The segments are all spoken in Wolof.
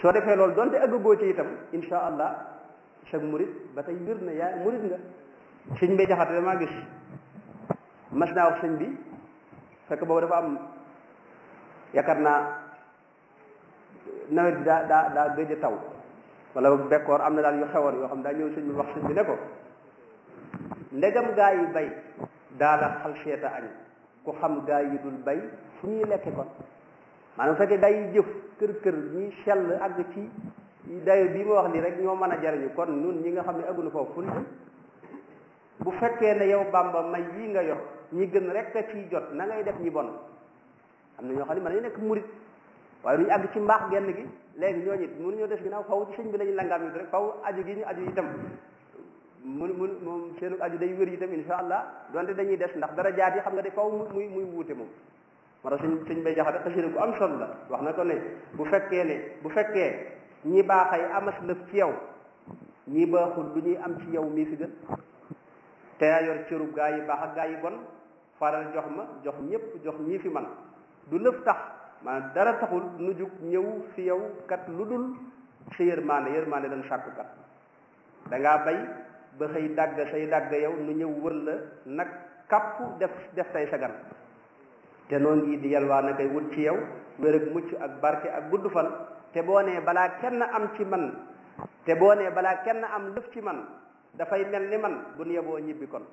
soo defee loolu donte ëggagoo ci itam insha allah sag murit ba tey wér na yaa murit nga sëñ bay jaxate damaa gis mas naa wax sëñ bi fekk boobu dafa am yaakaar naa nawet bi daa daa daa gëj a taw wala bekkoor am na daal yu xewoon yoo xam daa ñëw sëñ bi wax sëñ bi ne ko ndegam gaa yi bay daala xal seeta añ ku xam gaa yi dul bay fu ñuy lekke kon maanaam fekkee gaa yi jëf kër kër ñi sell àgg ci dayo bii ma wax nii rek ñoo mën a jariñu kon nun ñi nga xam ne aggunu foofu fu ñu bu fekkee ne yow bàmba may yii nga yor ñi gën rek a ciy jot na ngay def ñi bon am na ñoo xam ne mën nañu nekk murit waaye duñu àgg ci mbaax genn gi léegi ñooñu it mënuñoo des ginnaaw faw ci sëñ bi la ñu langaam yi rek faw aju gi ñu aju itam mun mun moom seenu aju day wér itam insha allah donte dañuy des ndax dara jaat yi xam nga de faw muy muy wuute moom moo tax sëñ sëñ bay jaxate xasida bu am solo la wax na ko ne bu fekkee ne bu fekkee ñi baaxay amas lëf ci yow ñi baaxul du ñuy am ci yow mii fi gën te yaa yor cërub gaa yi baax ak gaa yi bon faral jox ma jox ñëpp jox ñii fi man du lëf tax maanaam dara taxul nu jug ñëw fi yow kat lu dul sa yërmaande yërmaande dañ sàkku kat da ngaa bay ba xëy dagg say dagg yow nu ñëw wër la nag kapp def def tay sagan te noo ngi di yalwaa na koy wut ci yow wér ak mucc ak barke ak gudd fan te boo nee balaa kenn am ci man te boo nee balaa kenn am lëf ci man dafay mel ni man bu nu yeboo ñibbi kon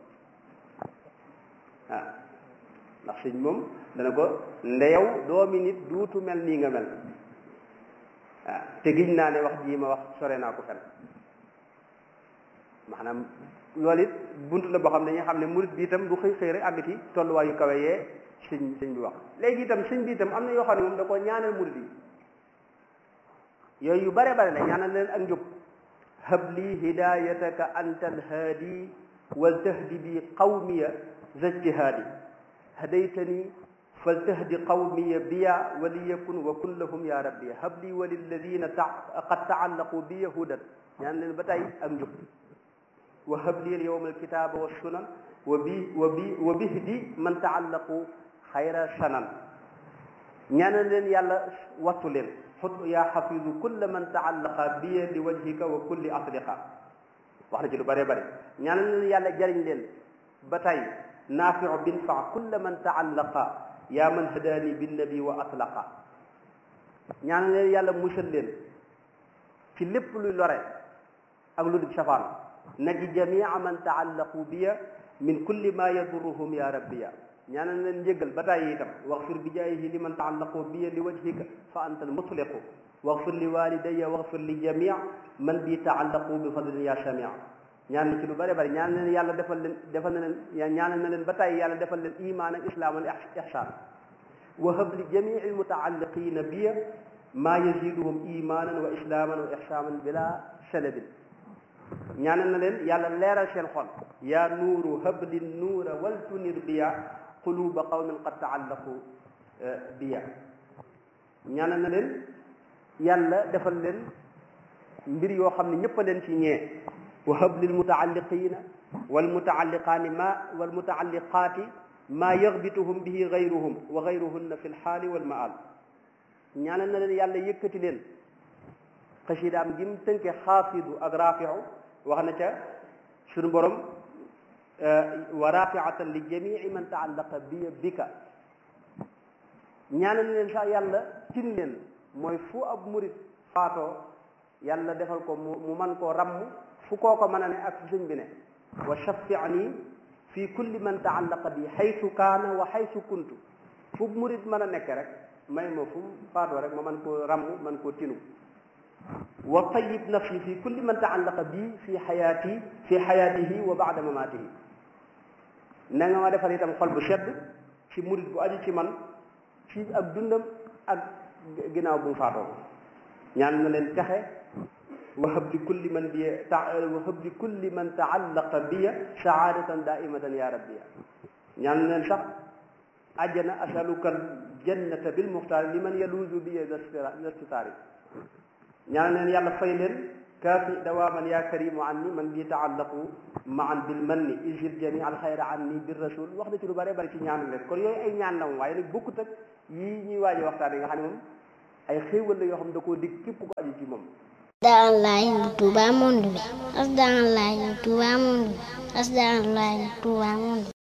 waaw ndax sëñ moom dana ko ndeyow doomi nit duutu mel nii nga mel waaw te giñ naa ne wax jii ma wax sore naa ko fen maanaam loolu it bunt la boo xam ne dañuy xam ne murit bi itam du xëy xëy rek àgg ci tolluwaayu kawe yee sëñ sëñ bi wax léegi itam sëñ bi itam am na yoo xam ne moom da koo ñaanal murit yi yooyu yu bare bare la ñaanal leen ak njub hab li hidayataka anta alhaadi wal tahdi bi qawmiya zajtihaadi hadaytani faltahdi qawmiya biya waliyakun wa kun lahum ya rabbi hab li wa lilladina qad taallaqu biya hudan ñaan leen ba tey ak njub wa hab li alyawma alkitaba wassunan wa bi wa bi wa bihdi man taallaqu xayra sanan ñaanal leen yàlla wattu leen xut yaa xafidu kulla man taallaqa biya li wajhika wa kulli asdiqa wax na ci lu bëree bëri ñaanal leen yàlla jariñ leen ba tey naafiu bin fa kulla man taallaqa yaa man hadaani binnabi wa atlaqa ñaanal leen yàlla musal leen ci lépp luy lore ak lu dul safaan naji jamia man taallaqu biya min kulli ma yadurruhum ya rabbiya ñaanal leen njëggal ba tàyyi itam waxfir bi jaayihi li man taallaqu biya li wajhika fa anta almutliqu waxfir li walidaya waxfir li jamia man bi taallaqu bi fadlin ya samia ñaan na ci lu bëri bëri ñaan leen yàlla defal leen defal na leen ñaanal na leen ba tàyyi yàlla defal leen iman ak islam al ihsan wahab li jamii almutaalliqina biya ma yaziduhum imanan wa islaman wa ihsanan bila salabin ñaanal na leen yàlla leeral seen xol yaa nuuru habli nuura wal tunir biya quluba qawmin qad taallaqu biya ñaanal na leen yàlla defal leen mbir yoo xam ne ñëpp a leen ci ñee wa hab lil mutaalliqina wal mutaalliqaani ma wal mutaalliqaati maa yaxbituhum bihi gayruhum wa gayruhunna fi lxaali wal maal ñaanal na leen yàlla yëkkati leen xasidaam gi mu tënke xaafidu ak raafiu wax na ca suñu borom wa rafiatan li jamii man taallaqa biya bika ñaanal leen sax yàlla tin leen mooy fu ab murit faatoo yàlla defal ko mu mu man koo ramm fu koo ko mën a ne ak fu sëñ bi ne wa shafiani fi kulli man taallaqa bi xaytu kaana wa xaytu kuntu fu murit mën a nekk rek may ma fu faatoo rek ma man koo ramm man koo tinu wa tayyib nafsi fi kulli man taallaqa bi fi xayaati fi xayaatihi wa baada mamaatihi na nga ma defal itam xol bu sedd ci murit bu aju ci man ci ak dundam ak ginnaaw bu mu faatoo ñaan na leen texe wahab li kulli man bi wahab li kulli man taallaqa biya saadatan daaimatan ya rabbiya ñaan na leen sax àjjana asaluka aljannata bilmuxtaari liman yaluuzu biya lastitaari ñaan leen yàlla fay leen kaafi dawaaman yaa karimu an ni man bi taallaqu maan bil manni isil jami al xayra an ni bir rasul wax na ci lu bare bari ci ñaan leen kon yooyu ay ñaan la moom waaye nag bokkut ak yii ñuy waaje waxtaan yi nga xam ne moom ay xéewal la yoo xam da koo dig képp ko aju ci moom Asdaalaay bu Touba monde bi Asdaalaay bu Touba monde bi Asdaalaay bu Touba monde bi